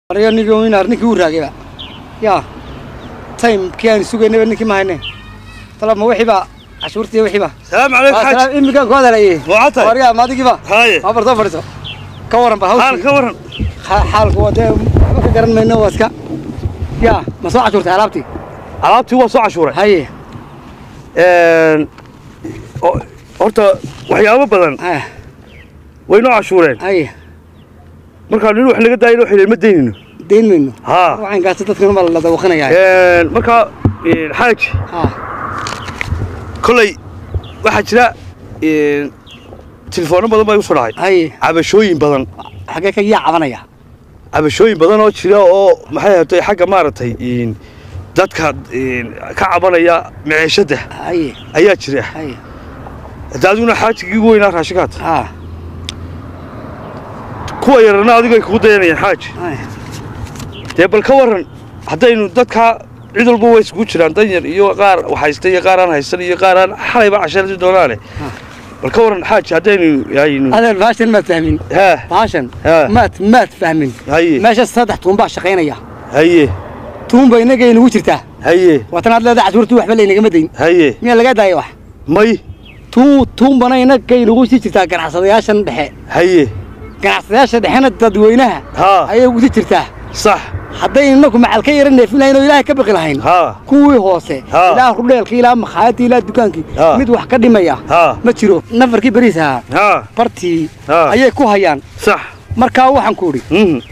ariga ninkii winar ninkii uu raagayba yaa timekii aan sugaynayba ninkii ma hayne talaba ma wixiiba cashuurtii wixiiba السلام عليكم حاج imikaan ku hadalaye Waa tahay. ariga maadigiiba هاي ma bartoo fadhiso ka waran ba حال hawshii كورن Xa- xaalku waa dee waxba ka garan mayno waa iska yaa ma soo cashuurtay alaabtii alaabtii waa soo cashuuray haye Een, o- horta waxyaabo badan ah, way noo cashuureen haye markaa nin wax naga daayina waxay ma daynayno dayn mayno haa waxaan gaasta dadkan ma la dawaqanayaa Een, markaa een, xaaj ha kolley waxaa jira een, tilefoono badan baa igu soo dhacay haye cabashooyin badan xaggee ka yaa cabanaya cabashooyin badan oo jira oo maxay ahatay xagga maaragtay een, dadka een, ka cabanaya maciishadda haye ayaa jira haye hadda adiguna xaajigii ugu weynaa raashinkaad ha kuwa yarana adigu ay kugu dayanayaan xaaj haye dee bal ka waran haddaynu dadka cid walba way iskugu jiraan danyar iyo qaar wax haysta iyo qaar aan haysan iyo qaar aan xalayba casharadi doonaane bal ka waran xaaji haddaynu haynu adeer baashan maad fahmin haa baashan Ha. maad maad fahmin haye meesha saddex tuun baa shaqaynaya haye tuun ba inaga inagu jirtaa haye waatan aad leedahay cashuurtii waxba laynagama dayn haye miyaa lagaa daaya wax may tuun tuun bana inaga inagu sii jirtaa ganacsadayaashan dhexe haye ganacsadayaasha dhexena dadweynaha haa ayay ugu sii jirtaa sax hadday inaku macal ka yara neefin lahayn oo ilaahay ka baqi lahayn haa kuwii hoose Ha. ilaa rudheelkii ilaa makhaayadii ilaa dukaankii Ha. mid wax ka dhimaya haa ma jiro nafarkii beriis ahaa haa bartii Ha. ayay ku hayaan sax markaa waxaan ku idhi mhm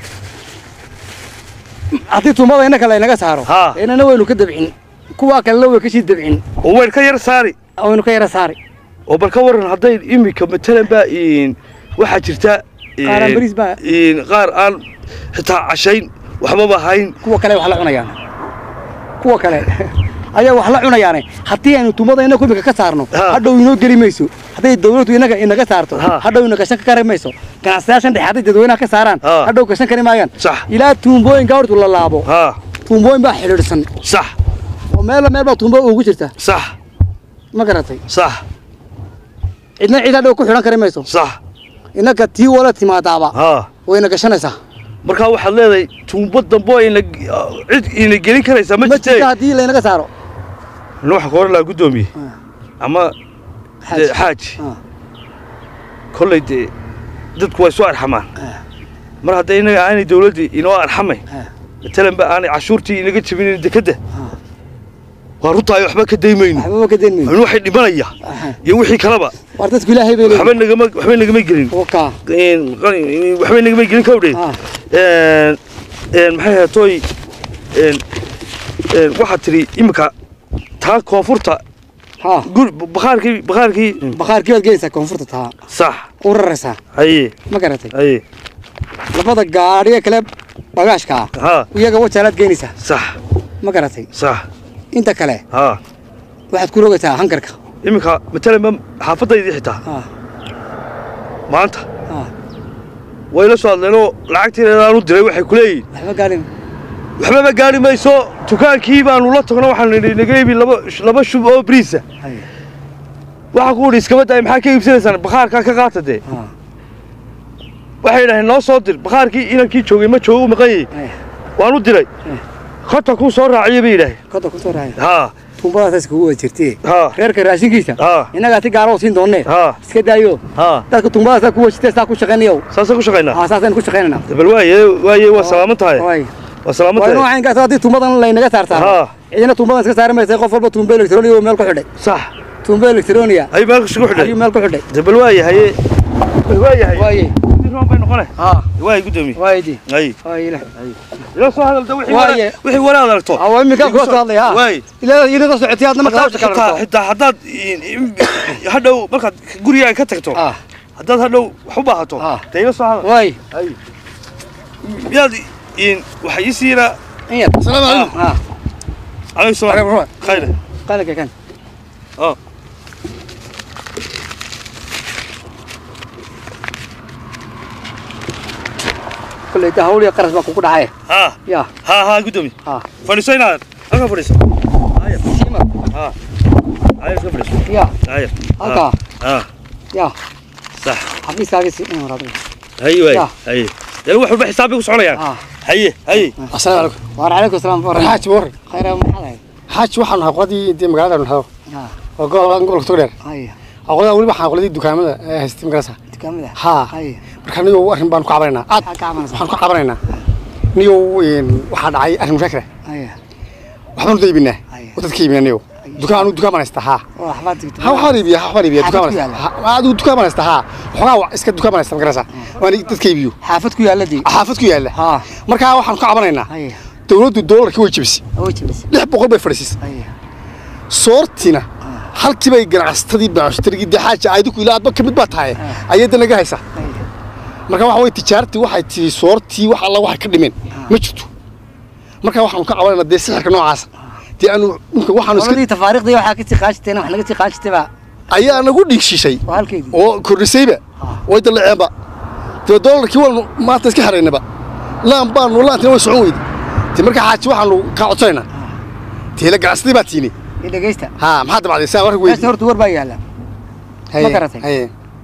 haddii tuumada innaka laynaga saaro Ha. inana waynu ka dabcin kuwaa kalena way kasii dabcin oo weyn ka yar saari waynu ka yara saari oo bal ka waran hadday imika matalan baa in waxaa jirta Qaar aan in- bariis baa- in qaar aan xitaa cashayn waxbaba hayn kuwa kale wax la cunayaan kuwa kale ayaa wax la cunayaane haddii aynu tuumada inaku imika ka saarno Ha. hadhow inoo geli mayso hadday dawladdu inaga inaga saarto Ha. hadhow ina gashan kari mayso ganacsadayaashan dhexe hadday dadweynaha ka saaraan Ha. hadhow gashan kari maayaan Sax. ilaa tuumbooyinka hortu la laabo haa tuumbooyin baa xidhiidhsan sax oo meella meel baa tuumbo ugu jirta sax ma garatay sax cidna cid hadhow ku xidhan kari mayso sax inaga tii wala timaadaaba haa wayna gashanaysaa markaa waxaad leedahay tuumbo dambe oo ina cid ina gelin karaysaa ma ma jirta jirtee haddii laynaga saaro nin waxaa ka oran lahaa guddoomiye ama Xaaj. dee xaaji Ah. kolley dee dadku way soo arxamaan mar hadday inaga aanay dawladdii inoo arxamayn Ah. matalan ba aanay cashuurtii inaga jebinin dekedda waa runtaay waxba ka daymayno waxbaba ka dayn mayno in waxay dhimanaya Aha. iyo wixii kaleba war dadku ilaahay bay waxba leeyihin nagama waxba nagama gelin oka Een, qani- waxba nagama gelin kawdhe Ah. een een maxay ahayd tooy een een waxaad tidhi iminka taa koonfurta ha guri bakhaarkii bakhaarkii bakhaarkii baad gelaysaa koonfurta taa sax u raraysaa haye ma garatay haye labada gaadhiga kale bagaashka ah haa iyaga wajaalaad geynaysaa sax ma garatay sax inta kale haa waxaad ku rogaysaa hankarka iminka matalan ba xaafadaydii xitaa ha maanta ha way la soo hadleenoo lacagtii aan u diray waxay ku leeyihin waxba gaadhin waxbaba gaari mayso dukaankii baanu la tagno waxaanu nidhi naga iibi laba laba shub oo bariisa Haye. waxaa ku idhi iskaba daay maxaa ka iibsanaysaan bakhaarkaa ka qaata dee ha waxay idhaheen noo soo dir bakhaarkii inankii joogay ma joogo u maqan yahay haye waan u diray khota kuu soo raaciyay bay yidhaaheen koda ku soo raaya haa tuumbadaas kugu wada jirtee haa reerka raashinkiisa haa innagaa si gaara u siin doonnee haa iska daayo haa dadka tuumbadaasa ku wajitee saa ku shaqaynayow saasaan ku shaqaynaa ha saasaynu ku shaqaynaynaa bal waaye waaye waa salaaman tahay waay waa salaaman waa tahay noocaynkaas haddii tuumbadan laynaga saartaa haa cidina tuumbadan iska saari maysa qof walba tuumba elektroniya oo meel ku xidhay sax tuumba elektroniya ay meel isugu xidhay ayuu meel ku xidhay de bal waaye haye bal waaye haye waaye Sidii roon bay noqone haa waaye guddoomiye waaye di ay waaye ilaah ila soo hadalda wixii Waaye. wala- wixii walaad aragto waa iminkaa kula soo hadlay haa waaye ilaa inaga socotay hadna markaa hawsha kala xitaa rabto xitaa haddaad in- in- hadhow markaad gurigaaga ka tagto ah haddaad hadhow wax u baahato Ah. dee ila soo hadal waaye ay miyaad in waxa ii siina in yar asalaamu calaykum ah calaykum salaam Waalaikum salaam. khayr qalinka kan اه kulley ta hawl iyo qaras baa kugu dhacay ها ya ها ها قدامي ha فلسطين هذا فلسطين هاي siima ها هاي فلسطين ya هاي halkaa ها ya صح xafiiskaagii si in waraad ايوه يا. اي dee wax walba xisaab bay ku soconayaan Ah. haye haye asalaamu calaykum waar calaykum asalaam waran xaaji waran khayra maxaad ahayd xaaji waxaan nahay qoladii dee magaalada nahay Ah, oo gobolka gobolka togdheer haya qolada weliba waxaan qoladii dukaamada ee haystay magarasa dukaamada haa haya marka niyow arrin baan ku cabanaynaa aad maxaad ka cabanaysaa waxaan ku cabanaynaa niyow een, waxaa dhacay arrin mushaakira haya waxbaanu daybinaa Haya. oo dadka iibinaa niyow dukaan anu dukaan baan haystaa haa oo waxbaad digtay ha waxaan iibiya waxbaan iibiya Xaafad dukaan ku baan yaalla? haystaa Ha, adigu dukaan baan haystaa haa waxoogaa wa- iska dukaan baan haystaa magarasa waan dadka iibiyo xaafad ku yaaladii xaafad ku yaalla haa markaa waxaan ku cabanaynaa haya dowladdu doolarkii way jebisay oo jabis lix boqol bay fadhiisisay haya soortina halkii bay ganacsatadii bacshtarigii dee xaaja aydiku ilaa adba ka mid baa tahay ayay da naga haysaa haya marka waxa way tijaartii waxay tihi soortii wax alla waxay ka dhimeen ma jirto marka waxaanu ka cabanayna dee sixirka noocaasa dee aanu dhulka waxaanu iska qoladii tafaariiqdii waxaa ka sii qaashiteen wax naga sii qaashitay baa ayaa nagu dhiigshishay waa halkeedii oo kordhisayba way dalaceenba dee doolarkii waanu maanta iska xaraynaba laan baanu laantina way socon weyday dee marka xaaji waxaanu kaa codsanaynaa dee la ganacsadii baa tiini iyo dhegeysta haa maxaa dabacday saa warka meesha weydi horta war baa yaalla ma garatay? haye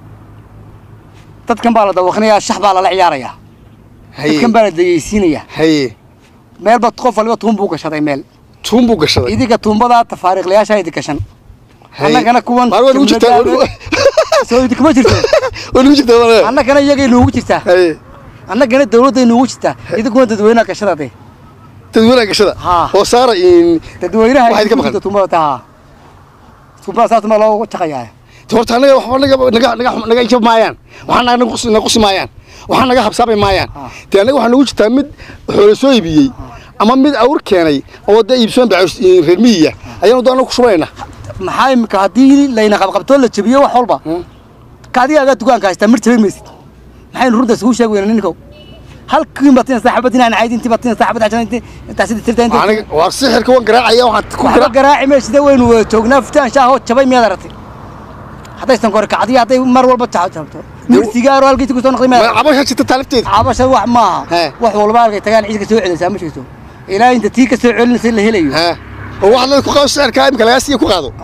dadkan baa la dawaqnayaa shax baa lala ciyaarayaa haye dadkan baa la dayeysiinayaa haye meelba qof waliba tuun buu gashaday meel tuun buu gashaday idinka tuumbadaa tafaariiqlayaasha idi gashan annagana kuwan maar waa nugu jirtaa soo idinkuma jirto waa nugu jirtaa walaal annagana iyagay nuugu jirtaa haye annagana dawladday nuugu jirtaa idinkuna dadweynaha gashada de dadweynaha gashada Haa. oo saara in dadweynaha Waxaa idinka idinku maqan? jirta tuumbada taa tuumbada saas ma loogu jaqayaa te horta annaga waxba naga naga naga naga ijab maayaan waxaa naga naga qusi naga qusi maayaan waxaa naga habsaabay maayaan Haa. dee annaga waxaa nagu jirtaa mid xoolo soo iibiyey ama mid awr keenay oo dee iibsoon baa reer miyiga ayaanu doona ku shubanayna maxaa imika haddii layna qabqabtoo la jabiyo wax walba ka adigaagaa dukaanka haystaa mir jabin maysid maxaynu runta isugu sheegi weyna ninkow halkii batina saaxabad inaan cayd intii batina saaxabad cashan intii intaas sidii tirta intii aniga waa sixirka waan garaacaya waxaan ku waxba garaac garaaci meeshida waynu wada joognaa futaan shaahoo jabay miyaad aragtay haddaysan kore kacdiya hadday mar walba ta- jabto mir sigaaro halkiisi kusoo noqday miyaad aragtay cabasha jirta taalifteeda cabasha wax maaha He. wax walba halkay tagaan ciid ka soo celinaysaa ma jirto ilaa inta tii ka soo celinaysa la helayo haa oo waxaad leedahay ku qaado sixirka imika lagaa siiya ku qaado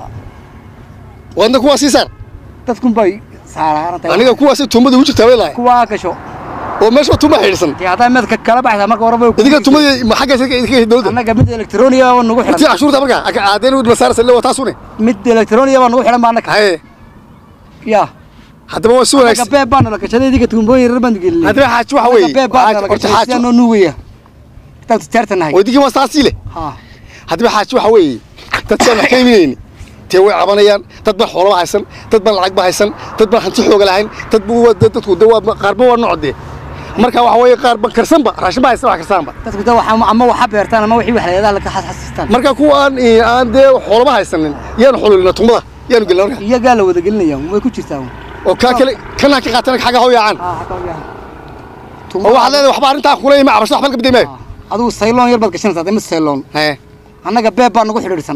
waadna kuwaa sii saar dadkun bay saaraarantahay aniga kuwaasay tuumada ugu jirtaa bay lahay kuwaa gasho oo meesha tuma xidhiidhsan dee haddaa meedka kala baxaysaa marka horeba way ku idinka jirtaa. tumadii ma xagga idinka dowladda annaga mid elektroniya baa nagu intii xidhan cashuurta marka aadeen u masaarasa le waa taasune mid elektroniya baa nagu xidhan baa annaka haye ya haddaba waa si annaga wanaagsan beeb baa nala gashaday idinka tuumbooyin yarar baan gelinay haddaba xaaji waxa weeye beeb baa nala horta gashaday xaaji sidaa noo nuugaya intaan tijaarta nahay oo idinkii waa saasii leh ha haddaba xaaji waxa weeye dadkaan wax ka iminayni tee way cabanayaan dad baan xoolaba haysan dad baan lacag ba haysan dad baan hanti xooga lahayn dad bu waa- dadku de waa qaarba waa nooc dee marka waxa weeye qaar ban karsanba raashin ba haysan wax karsaanba dadku da waxa ama waxa beertaan ama wixii wax leedaha laga xasxasistaan marka kuwa aan eh, aan dee xoolaba haysanin yaanu xololina tumada yaanu gelina marka iyagaa la wada gelinaya way ku jirtaa oo kaa kale kanaa ka qaatana xagga hoo yaacaan ha xataa u yahay oo waxaad leedahay waxba arrintaa kulay ma cabasho waxba ka bidaymaa adigu sayloon yar baad gashanaysaa dee mid sayloon hee annaga beeb baa nagu xidhiidhsan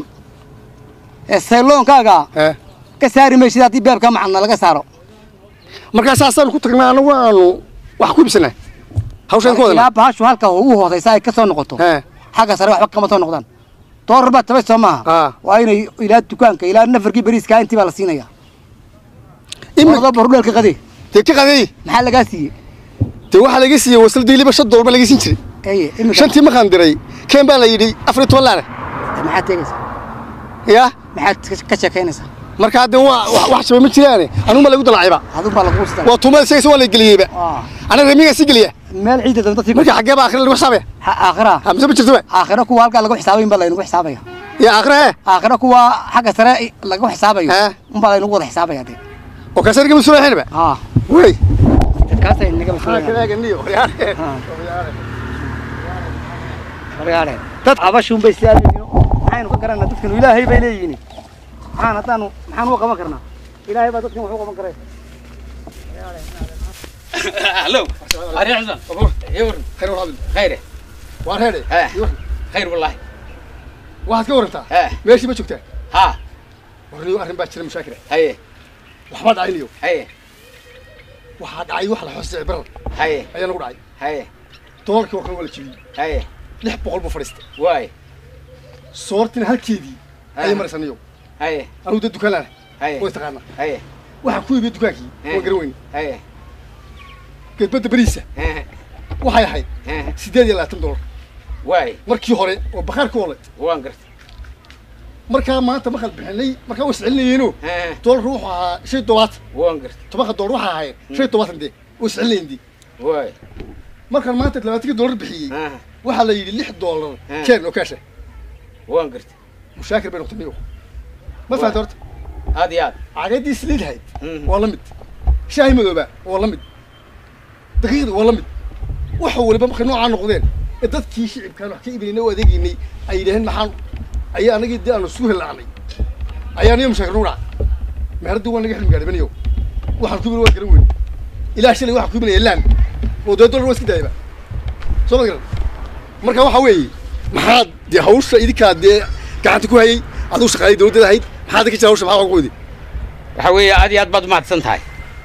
ee sayloonkaaga hee ka saari maysid haddii beebka macadna laga saaro markaa saasaanu ku tagnaa anagu aanu wax ku ibsanaa hawshaan ku wadana ilaa bahashu halka ugu hoosaysa ay ka soo noqoto hee xagga sare waxba kama soo noqdaan doorar baa tabay soo maaha Ah. waa inay ilaa dukaanka ilaa nafarkii beriiskaa intii baa la siinaya imi ordo barudheelka qade dee ka qadeey maxaa lagaa siiyey dee waxaa laga siiyey wasal diiliba shan dollar baa laga siin jiray eye imika shantii markaan diray keen baa la yidhi afar iyo toban laane maxaad teegaysaa yaa maxaad ka- ka sheekaynaysaa marka hadde waa wax- wax jabay ma jiraane anugu baa lagu dalacayba adun baa lagu sida waa tuumada isagaysa waa la geliyeyba aniga remigaa sii geliya meel ciidda dan dadkii marka xaggee baa akhira lagu xisaabaya aakhira ha mise ma jirtoba aakhira kuwa halkaa lagu xisaabayin baa laynagu xisaabaya ya akhira hee aakhira kuwa xagga sare lagu xisaabayo Ah. unbaa laynagu wada xisaabaya dee oo kaasa naga mas-uulahaynaba haa wey dadkaasay naga masuulaya waryaare dad cabashuun bay sidaa leeyihiin maxaynu ka garanaa dadkanu ilaahay bay leeyihiin maxaan haddaanu maxaan uga qaban karnaa ilaahay baa dadkan wax u qaban karay هلو أريح حسن يور khayr war cabdi خيره waa reedhe ها خير والله waxaad ka warantaa ها meeshii ma joogtaa ها warniyo arrin baa jira mashaakila هي waxbaa dhacaynayo هي waxaa dhacay wax la hoosay barar هي ayaa nagu dhacay هي doolarkii warkan waa la jibiyey هي lix boqol buu fadhiistay واي soortina halkeedii ayay Ah. maraysanayo هي anugu dee dukaan laana هي way taqaanaa هي waxaan ku iibiyey dukaankii Eh. waan garan weyne هي geedbadda beriisa هي waxay ahayd Eh, siddeed iyo labaatan dollar waay markii hore oo bakhaarka ole waan gartay markaa maanta markaad bixinay markaa was celinayeeno Eh, doolarku wuxuu ahaa shan iyo todobaatan waan gartay tobanka doolar waxaa ahaayeen shan iyo todobaatan dee was celinayeen dee waay markaan maanta labaatankii doolar bixiyey Eh, waxaa la yidhi lix doolar Eh. keen oo kaasha waan gartay mushaakir bay noqotay miyo ma fahamta horta aad iyo aad cagaddii saliidhayd Mhm. waa la mid shaahi madooba waa la mid daqiiqda waa la mid waxa waliba markay noocaa noqdeen ee dadkii shicibkaan wax ka iibinayna oo adeegaynay ay yidhaaheen maxaan ayaa anagii dee aanu isku hilaacnay ayaa niyo mushaakir nugu dhaca meeraddii waa naga xilmi gaadhibanayo waxaan ku ibin waa garan weyn ilaa shalay waxaan ku ibinaya laan oo dee dollar waa iska daayaba soo ma garan marka waxa weeye maxaad dee hawsha idinkaa dee gacanta ku hayay aduu shaqaalay dawladdeeda ahayd maxaad ka jira hawsha maxaa ugu wadi waxa weeye aad iyo aad baad umahadsan tahay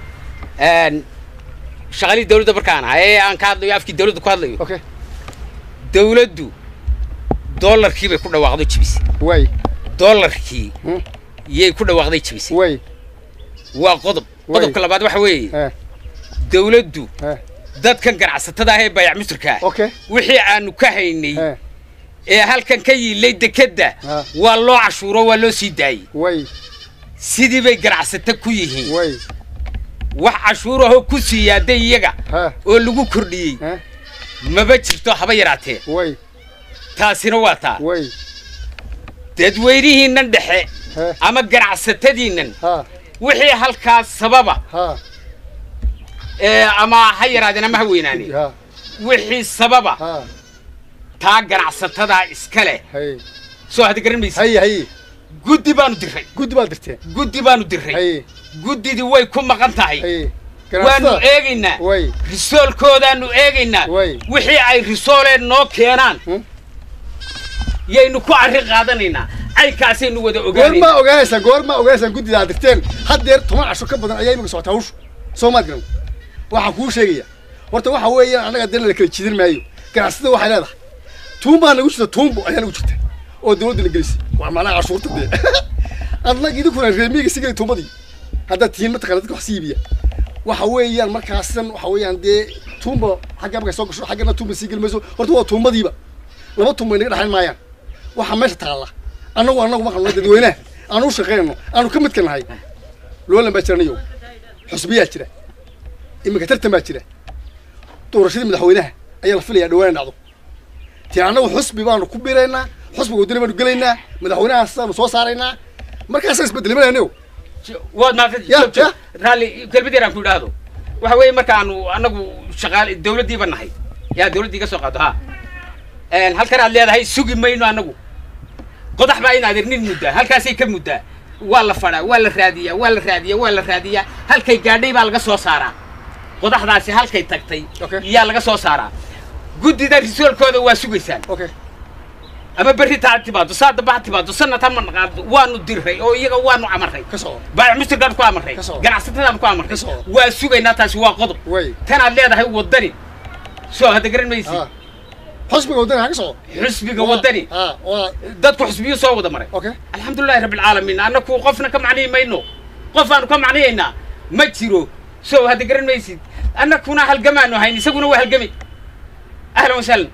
shaqaalihii dawladda markaan ahay ee aan ka hadlayo afkii dawladda ku hadlayo okay dawladdu doolarkii bay ku dhawaaqday jibisay way doolarkii Hmm. yay ku dhawaaqday jibisay way waa qodob Way. qodobka labaad waxa weeye eh dawladdu eh dadkan ganacsatada ah ee bayac musirka ah okay wixii aanu ka haynay eh ee halkan ka yiilay dekedda Ah. waa loo cashuuro waa loo sii daayey way sidii bay ganacsato ku yihiin way wax cashuur ahoo ku sii yaaday iyaga ha oo lagu kordhiyey eh maba jirto haba yaraatee way taasina waa taa way dadweynihiinnan dhexe eh ama ganacsatadiinnan ha wixii halkaas sababa ha ee ama ha yaraadeen ama ha weynaaneen ha wixii sababa ha taa ganacsatada iska leh hay soo hada garan maysa hay hay guddi baanu diray guddi baad dirteen guddi baanu diray hay guddidii way ku maqan tahay hay waanu ganacsatada eegaynaa way risoolkoodaanu eegaynaa Way. wixii ay risooleen noo keenaan Hmm. yaynu ku arrin qaadanaynaa caynkaasaynu wada goormaa ogaanaynaa ogaanaysaan goormaa ogaanaysaan guddida aad dirteen haddeer toban casho ka badan ayaa imika socotaa hawshu soo maad garan waxaan kuu sheegaya horta waxa weeyaan annaga dee la kala jidin maayo ganacsatada waxay leedahay tuumbaa nagu jirta tuumbo ayaa nagu jirta oo dawladda la gelisay waa macnaha cashuurta dee adnag idinkuna reemiga sigeli tuumbadii haddaad tihiin mataqana dadka wax si iibiya waxa weeyaan markaasan waxa weeyaan dee tuumba xagga markay soo gasho xaggana tuumba sii geli mayso horta waa tuumbadiiba laba tuumba inaga dhexayn maayaan waxaa meesha taalla annagu annagu ma qabno dadweynaha aanu u shaqaynayno aanu ka midka nahay loolan baa jiranayo xusbiyaa jira iminka tartan baa jira doorashadii madaxweynaha ayaa la filayaa dhawaan dhacdo tii annagu xusbi baanu ku biraynaa xusbiga wadani baanu gelaynaa madaxweynahaasanu soo saaraynaa markaasaa isbedelmanayno waad maafid Ya, joog, joog. ya. raalli kelmad yaraan ku idhaahdo waxa weeye markaanu annagu shaqaale dawladdiiba nahay yaa dawladdii iga soo qaado ha Een, halkan aad leedahay sugi mayno annagu qodax baa in adeernin muddaa halkaasay ka muddaa waa la fadhaa waa la raadiyaa waa la raadiyaa waa la raadiyaa halkay gaadhay baa laga soo saaraa qodaxdaasi halkay tagtay Okay. yaa laga soo saaraa guddida risoolkooda waa sugaysaan okay ama berri taa timaado saa damba ha timaado sanad ha manaqaado waanu diray oo iyaga waanu amaray ka soco baayac mustirkaan ku amarray Ka soo. ganacsatadaan ku amarray Ka soo. waa sugaynaa taasi waa qodob way tanaad leedahay waddani soo hadda garan maysi ha xusbiga wadani ha ka soco xusbiga waddani ha waa dadku xusbiyo soo wada maray okay alxamdulilahi rabbilcaalamiin annaku qofna ka macniyi mayno qof aanu ka macniyaynaa ma jiro soo hadda garan maysid annakuna halgamaanu hayn isaguna waa halgamay ahlan wasahlan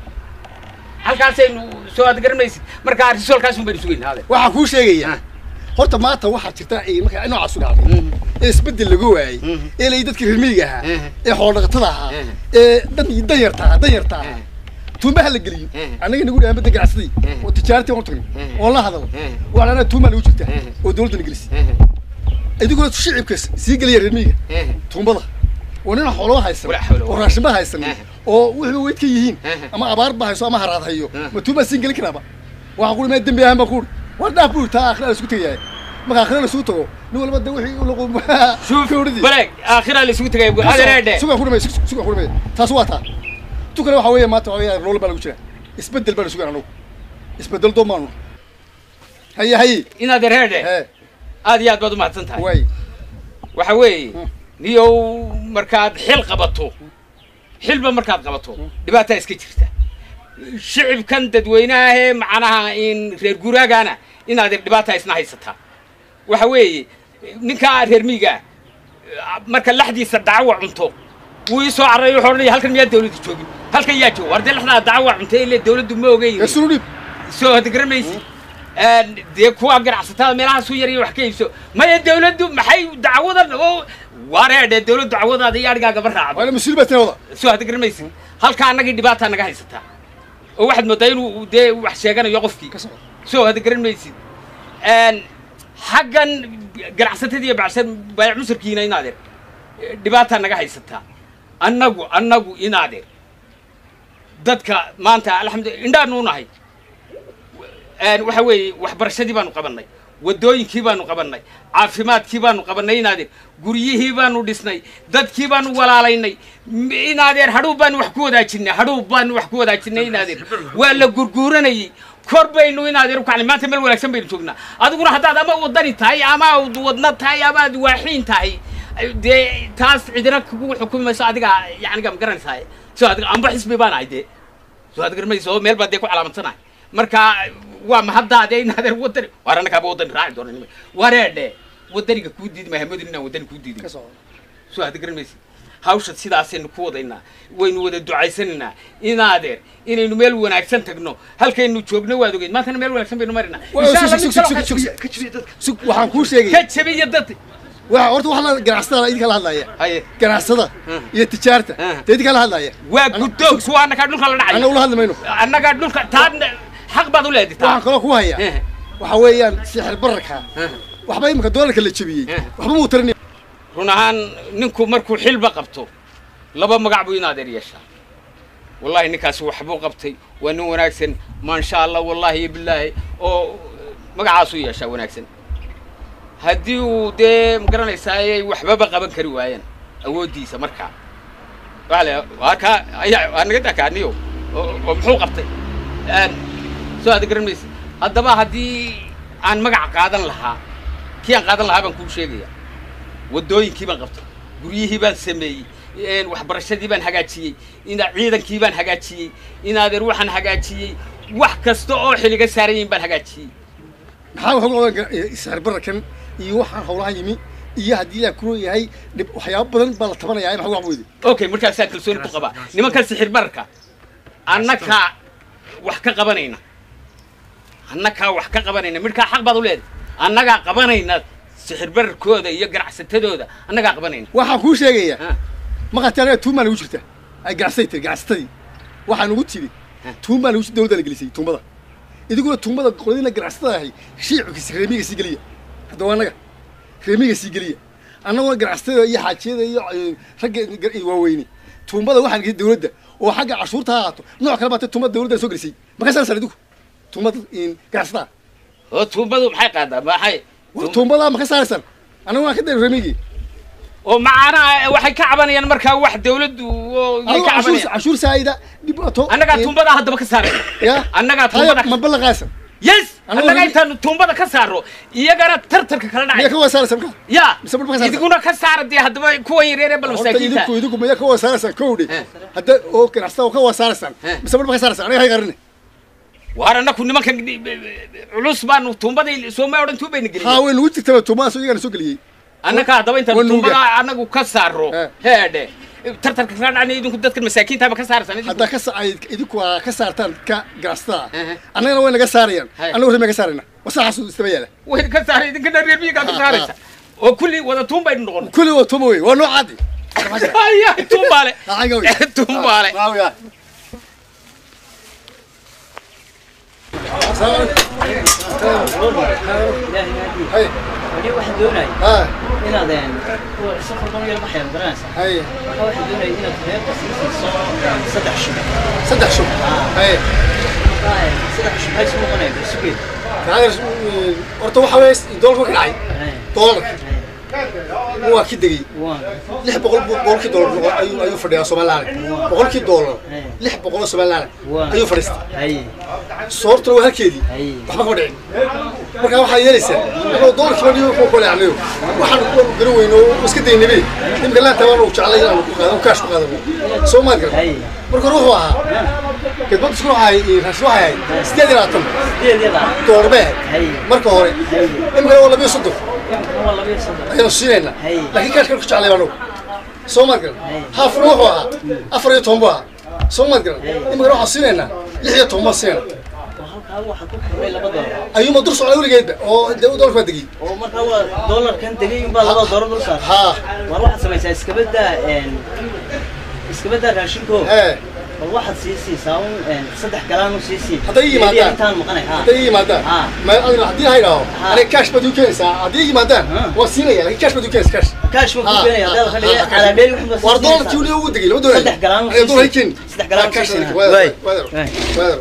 halkaasaynu soo hadda garan maysid marka risoolkaasun baynu sugaynaa ade waxaan kuu sheegayaa Ah. horta maanta waxaa jirta ay markaa noocaas u dhacday Mhm. ee isbeddel laga waayey Mhm. ee lay dadkii reer miyiga ahaa Mhm. ee xoolodhaqatada ahaa Mhm. ee dan danyarta ahaa danyarta ahaa Mhm. tuumbaha la geliyo Mhm. annaga nagu dhahaan badda ganacsadii Mhm. oo tijaaratii waan u tagnay Mhm. oo la hadal Mhm. waxaan anaa tuumbaa nagu jirta Mhm. oo dawladdana gelisay idinkuna shicibka sii geliya reer miyiga tuumbada oo nina xoolaba haysan Wala xawla oo wala- raashinba haysan Mhm. oo wixii weyd ka yihiin Mhm. ama abaar ba hayso ama haraad hayo Mhm. ma tuumbaa siin gelin karaaba waxaan kuhi mee dembi ahaan baan kuhi war dhaaf buu taa aakhira la isku tegayahay marka aakhira la isugu tago nin walba de wixii u laqo شوف بلاك اخرها اللي سويت جايب هذا ريده sugan ku dhamay sugan ku dhamay taas waa taa tu kale waxa weeye maanta waxa weeye nolol baa lagu jira isbedel baa la sugan anagu isbedel doomaanu haye haye ان هذا ريده hee هذه ياد بدو ما تنتهي way waxa weeye Mm. niyow markaad xil qabato xilba markaad qabato dhibaataa iska jirta shicibkan dadweynaha ee macnaha in reer guuraagana inaad dhibaataa isna haysataa waxa weeye ninkaa reer miiga marka laxdiisa dhacawa cunto wuu ii soo carray wuxuu odhanaya halkan miyaa dawladdu joogin halkan yaa jooga war dee lexdaa dacwa cuntay ile dawladdu ma ogeyn kasulu dhib soo hada garamaysi dee kuwa ganacsatada meelaha suu yariyo wax ka iibso maya dawladdu maxay dacwadan oo wareedhe dawladdu dacwadaada iyo adhigaa gaba raacdo waana mas-uul baa tinawada soo hada garamaysi halka annagii dhibaataa naga haysataa oo waxaad moodaa inuu dee wax sheeganayo qofkii ka soco soo hada garan maysid xaggan ganacsatadii iyo bacsan baayac musarkiina inaadeer dhibaataa naga haysataa annagu annagu inaadeer dadka maanta alxamdulillah indhaanu nahay waxa weeye waxbarashadii baanu qabannay waddooyinkii baanu qabannay caafimaadkii baanu qabannay inaadeer guryihii baanu dhisnay dadkii baanu walaalaynay m- inaadeer hadhuub baanu wax ku wadaajinay hadhuub baanu wax ku wadaajinay inaadeer waa la gurguuranayey kor baynu inaadeer u kacnay maanta meel wanaagsan baynu joognaa adiguna haddaad ama wadani tahay ama aad wadna tahay ama aad waaxiin tahay dee taas cidina kugu xukumi mayso adiga yacniga ma garanaysaa soo adiga amba xisbi baan ahay dee soo aad garmayso oo meel baa dee ku calaamadsanahay marka waa mahaddaade inaadeer wadani waar annagaaba wadani raaci doona nima wareedhe wadaniga kuu diidi maayo hamodin inaan wadani kuu diidin ka soco soo aad garanmaysid hawsha sidaasaynu ku wadaynaa waynu wada ducaysanaynaa inaadeer inaynu meel wanaagsan tagno halkaynu joogno waad ogeyd maantana meel wanaagsan baynu marinaa Waa, Insha sug, Allah, sug, mid sug, kaloo sug, ka sug, jabiya- sug waxaan kuu sheegay ka jabiya dad waa horta waxaa la ganacsatada idinka la hadlaya haye ganacsada Hmm. iyo tijaarta Hmm. dee idinka la hadlaya waa guddoog suwa annagaa dhulka la anna dhacay ula hadli mayno annagaa dhulka taan xaq baad u leedahay waxaan taa kaloo ku hayaa Eh. waxa weeyaan sixir bararka Eh. waxba imika doolarka la jebiyey Eh. waxba muu tarinaya run ahaan ninku markuu xilba qabto laba magac buu inaadeer yeeshaa wallahi ninkaasi waxbuu qabtay waa nin wanaagsan maasha allah wallahi iyo bilaahi oo magacaasuu yeeshaa wanaagsan haddii uu dee magaranaysaa ay waxbaba qaban kari waayaan awooddiisa markaa waa le waa kaa ayaa waa naga dakaaniyo oo oo muxuu qabtay Een, soo aad garan maysa haddaba haddii aan magac qaadan lahaa kii aan qaadan lahaa baan kuu sheegaya waddooyinkii baan qabtay guryihii baan sameeyey een, waxbarashadii baan hagaajiyey ina ciidankii baan hagaajiyey inaadeer waxaan hagaajiyey wax kasta oo xiliga saaran yihiin baan hagaajiyey maxaa waxa ugu qaban sixir bararkan iyo waxaan howlahan yimi iyo haddii la kuro yahay dhib waxyaabo badan baa la tabanayaa maxaa wax weydi okay markaasaan kalsooni ku qabaa nimankan sixir bararka annakaa wax ka qabanayna annakaa wax ka qabanayna midhkaa xaq baad u leedahay annagaa qabanayna sixir bararkooda iyo ganacsatadooda annagaa qabanayna waxaan kuu sheegayaa Ha. maqati anaga tuumaa nagu jirta ay ganacsatay tiri ganacsatadii waxaa nagu tiri tuumaa nagu jirta dawladda la gelisay tuumada idiguna tuumada qoladina ganacsatada ahay shiickiisa reemiga sii geliya hadda waa annaga reemiga sii geliya annaguna ganacsatada iyo xaajiyada iyo eh, ragga gar- waaweyne tuumbada waxaan gelisay dawladda oo xagga cashuurta ha ahaato nooc kale baatay tuumada dawladda soo gelisay ma ka saarsan idigu tuumada ganacsatada oo tuumbadu maxay qaadaa maxay tuumbada ma ka saarsan annagu waan ka dayr reemigii oo macaanaha waxay ka cabanayaan markaa wax dawladdu oo way adigu ka cashuur cabanayaan cashuur saayida dhibaato annagaa eh, tuumbadaa haddaba ka saarayna ya annagaa Haya, tuumbada ma ballaqaysan yes Annagu annaga ragi- intaanu tuumbada ka saaro iyagana tartarka kala miyaa dhacay ka wasaaraysan ka ya Mise marba ka saarta? idiguna ka saara dee haddaba kuwa yaryar ee bal horta masaakiinta idinku idinku miyaa ka wasaaraysan kowdhe Eh. hadda oo ganacsatada oo ka wasaaraysan Eh. mise marba ka saaraysan aniga hay qarine waar annaku nimankan culus baanu tuumbadii sooma odhan tuubayna haa gelin way nagu jirtaba tuumadaas iyagana soo geliyey annaka haddaba intaan waa nuuga. tuumbada annagu ka saaro Eh. heedhe tartarka kala dhacnay idinku dadkan masaakiintaaba ka saarsan idinku haddaa ka sa ay idinku aa ka saartaan ka ganacsatada Eh. annagana way naga saarayaan Hay. annagu reemiga ka saarayna wasaxaas istaba yaala way ka saaray idinkana reer miyigaa ka Ah, saaraysa oo kulli wada tuun baynu noqon kulli waa tuuma wey waa noocaadi aya tuumbaale Aaga wey. tuumbaale waawiya hay weli waxaan doonaya haa inaad een, kuwa si khaldan u yar baxayaan garanaysaa hay marka waxaan doonaya inaad reerka sii siiso een, saddex shub saddex shub hay marka een, saddex shub maxay isu noqonayaan bersugeed taageer horta waxa weeye doolarku ka dhacay doolarka waa ki degay waan lix boqol buu boqolkii doolar noqon ayuu ayuu fadhiyaa somaliland boqolkii doolar Hey. lix boqol oo somaliland Waa. ayuu fadhiistay hay soortuna waa halkeedii Hey. waxba kama dhicin marka waxaa yeelaysaa anoo doolarkii baa dhigo ku leecnayo waxaan kuwanu garan weyno oo iska daynabe nimka laanta waan uu jeclay inaan ku qaado kaash ku qaado soo maad garan Hey. marka hore wuxuu ahaa khidmad isku waxay raashin waxay ahayd sideed iyo labaatan sideedyada doolar bay Hey. ahayd marka hore Hey. imikana waa labiyo soddon imikana waa labiyo soddon ayaanu siinayna Hey. laakiin kaashkan ku jeclay baan soo maad garan haafna wuxuu ahaa afar iyo toban buu ahaa soo maad garan imikana waxaan siinaynaa lix iyo toban baan siinayna oo halkaa waxaa ku xirmay laba doolar ayuuma dur socda weligeedba oo dee dolarka waa degay oo markaa waa doolarkan degay unbaa laba doolar dul saaran haa war waxaad samaysaa iskabadaa iskabadaa raashinko ee bal waxaad sii siisaa un saddex galaan u sii sii Hadday yimaadaan. intaan maqanay ha hadday ii yimaadaan Ah. ma adina haddii ha idhaaho Ah. aniga cash baad ii keenaysaa haddii ii yimaadaan Ah. waan siinaya lakin cash baad ii keenaysa cash kaash baan Ah, ku keenaya haddaad ah, fadhiya ah, calaa dheeri waxba war dolarkii weli ugu degay lama doonayo Saddex galaan u Aniga dolar siisay. hay keeni. Saddex galaan u Ah, cash siisay. baad ii- waadar, Waay. waadar, Waay. waadar.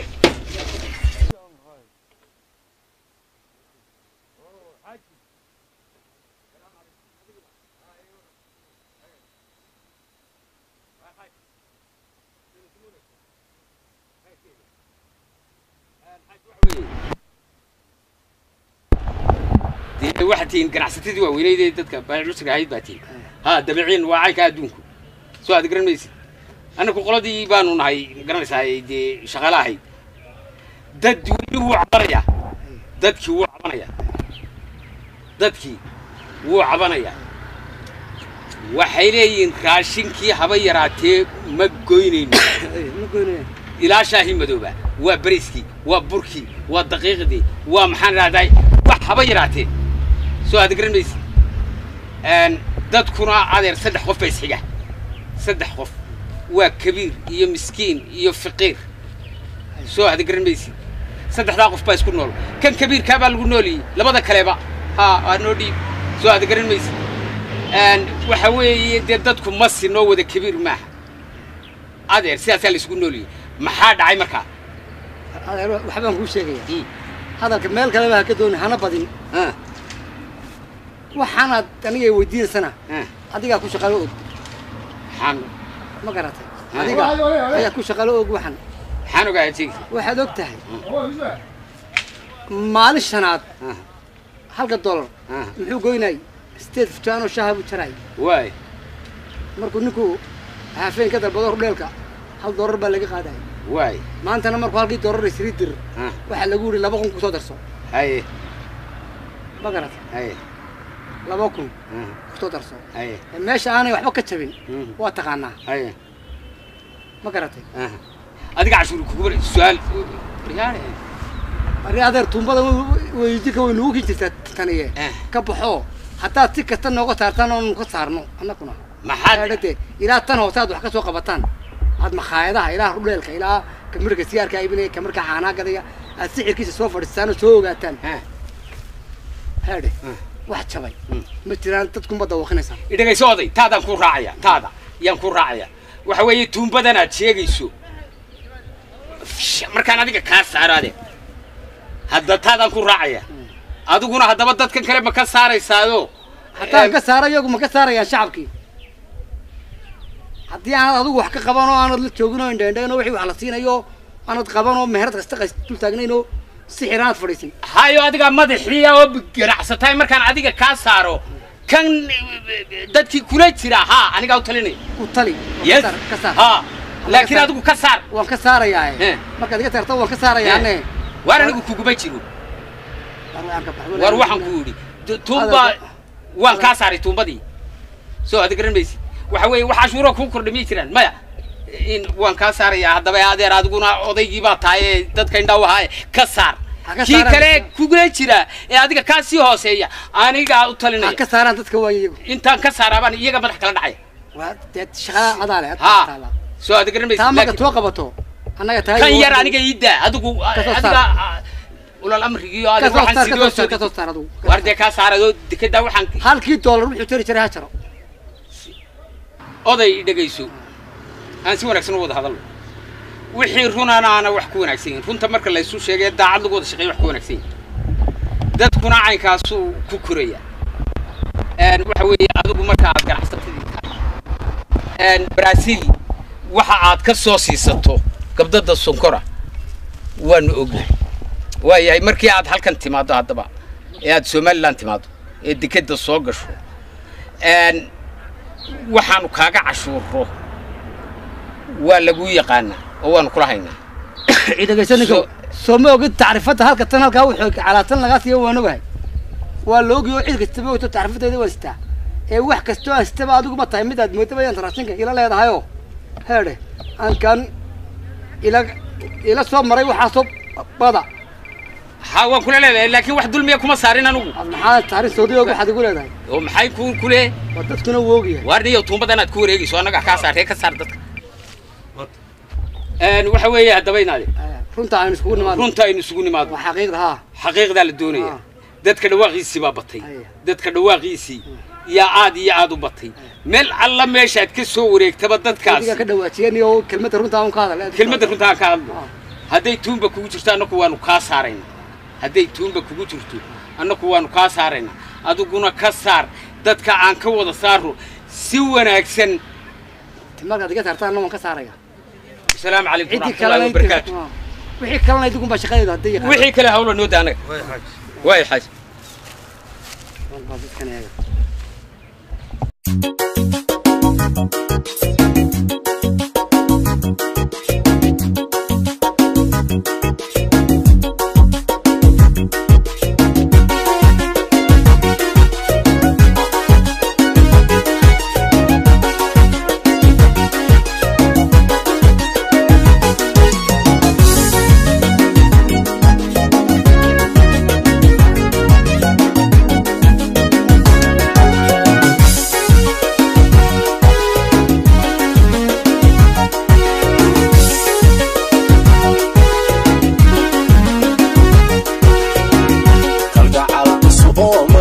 dee waxaad tihiin ganacsatadii waaweyneyd ee dadka baacusiga ahayd baa tihiin ha dabiciin waa caynka adduunku soo aad garan maysid annaku qoladii baanu nahay garanaysaa dee shaqaale ahayd dad weli wuu cabanayaa dadkii wuu cabanayaa dadkii wuu cabanayaa waxay leeyihiin raashinkii haba yaraatee ma goynayno ma goynaya ilaa shaahii madooba waa bariiskii waa burkii waa daqiiqdii waa maxaan rahday wax haba yaraatee soo aad garan maysid Een, dadkuna adeer saddex qof baa isxiga saddex qof waa kabiir iyo miskiin iyo faqiir soo aad garan maysid saddexdaa qof baa isku nool kan kabiirkaa baa lagu nooliyey labada kaleba ha waa noo dhiib soo aad garan maysid Een, waxa weeye dee dadku masi noo wada kabiir maaha adeer sidaasaa la isugu nooliyey maxaa dhacay markaa adeer waxbaan kuu sheegaya Mm. hadalka meel kaleba ha ka dooni hana badin Ah, waxaanaad aniga weydiinaysana ah, adigaa ku shaqalo og maxaan ma garatay Ah. adiga ayaa ku shaqalo og waxan maxaan ogaa sheegi waxaad og tahay maalin shanaad Ah. halka dollar Ah. muxuu goynay sideed fujaanoo shaha buu jaray waay markuu ninku haafeen ka dalbado hordheelka hal dollar baa laga qaadaya waay maantana markuu halkii dollar isrii dir Ah, waxaa lagu yidhi laba kun kusoo darso haye ma garatay haye laba kun ah, kusoo darso haye Ee, meesha aanay waxba ka jabin Mm. waa taqaanaa haye ma garatay ah. adiga cashuur kuguba su-aal riyaale arri adeer tuumbada weydinka way nugu kin jirtaa taniye Eh. ka baxo haddaad si kasta nooga saartaan oonu ka saarno annaguna maxaad adhate ilaa tan hoose aad wax ka soo qabataan aad makhaayadaha ilaa rudheelka ilaa kamirka sigaarka iibinaya kamirka caanaa gadaya aad sixirkiisa soo fadhiistaan oo soo ogaataan Ah, haadhe Mm. wax jabay Mm. ma jiraan dadkunba dawaqinaysaa idhagayso oday taadaan ku raacaya taada yaan ku raacaya waxa weeye tuumbadan aad sheegayso Sh- markaan adiga kaa saaraade hadda taadaan ku raacaya adiguna haddaba dadkan kale ma ka saaraysaado haddaan Em, ka saara iyagu ma ka saarayaan shacabkii haddii aanad adigu wax ka qaban oo aanad la joogin oo indhaindhayn oo wixii wax la siinayo aanad qaban oo meherad kasta qays dul taagnayn oo sixir aanad fadhiisin hayo adiga madaxiya oo ganacsataay markaan adiga kaa saaro kan dadkii kula jira ha anigaa u talinaya u tali yes ka saar- ka saar ha laakiin saar. adigu ka saar waan ka saarayaa Eh. markaad iga saarto waan ka saarayaane waar anigu kuguma jiro war waxaan ku yidhi tu- tuumba waan kaa saaray tuumbadii soo aad garan maysid waxa weeye wax cashuuro kuu kordha miyay jiraan maya in waan kaa saarayaa haddaba adeer adiguna odaygii baa tahay ee dadka indhaw ahaa ka saar Ha ka kii saaraan kale dadka. kugula jira ee adiga kaa sii hooseeya anigaa u ha talinaya ka saaraan dadka waa iyagu intaan ka saaraabaan iyaga madax kala dhacaya waa dee shaqada adaale ha soo aad garan maysid taa marka laakiin too qabato annaga taa kan yar aniga ii daa adigu Ka soo adiga ulal amrigii oo ka adiga soo waxaan saar ka sidoo soo saar ka soo soo saar adigu war dee kaa saarado dekedaa waxaan halkii doolar wuxuu tari jiray ha jaro oday dhegayso aan si wanaagsan u wada hadalno wixii runana aana wax ku wanaagsan yihin runta marka laysu sheegay daacad lagu wada shaqeeya wax ku wanaagsan yihin dadkuna caynkaasuu ku koraya Een, waxa weeye adigu marka aad ganacsatadii tahay Een, brazil waxa aad ka soo siisato gabdada sonkora waanu ognahay waayahay markii aad halkan timaado haddaba ee aad somaliland timaado ee dekeda soo gasho Een, waxaanu kaaga cashuuro waa laguu yaqaanaa oo waanu kula haynaa dhegayso ninka So- soo ma ogid tacrifadda halka tan halkaa wuxuu calaatan lagaa siiyo waan ogahay waa la ogi oo cid kastaba ogto tacrifadeeda waa sitaa ee wax kastoo haystaba adiguma tahay mid aad moodaba inta raashinka ila leedahayoo heedhe aankan ila ila soo maray waxaasoo bada ha waan kula leedahay laakiin wax dulmiya kuma saarin anugu aad maxaa taarin soodiyoog waxaad igu leedahay oo maxay ku kule waa dadkuna woogiya waar niyo tuumbadan aad ku wareegayso annaga kaa saartee ka saar dadka Een, waxa weeye haddaba inaade runta aynu iskugu nimaadno runta aynu isugu nimaadno waa xaqiiqda haa xaqiiqdaa la doonaya Ah. dadka dhawaaqiisii baa batay Aya. dadka dhawaaqiisii yaa aad iyo aad u batay meel alla meeshaad ka soo wareegtaba dadkaas adiga ka dhawaajiyeen iyo kelmadda runta aan ka hadal kelmadda runta aan ka hadlo Ah. hadday tuumba kugu jirto annaku waanu kaa saarayna hadday tuumba kugu jirto annaku waanu kaa saarayna adiguna ka saar dadka aan ka wada saaro si wanaagsan markaad iga saartaan waan ka saaraya asalaamu calaykum ciddii waraxmatullahi kalena wabarakaatu wixii kalena idigun baa shaqadeeda hadday yaqaan wixii kale hawla noo daa anaga waay xaaj Walba dadkan eega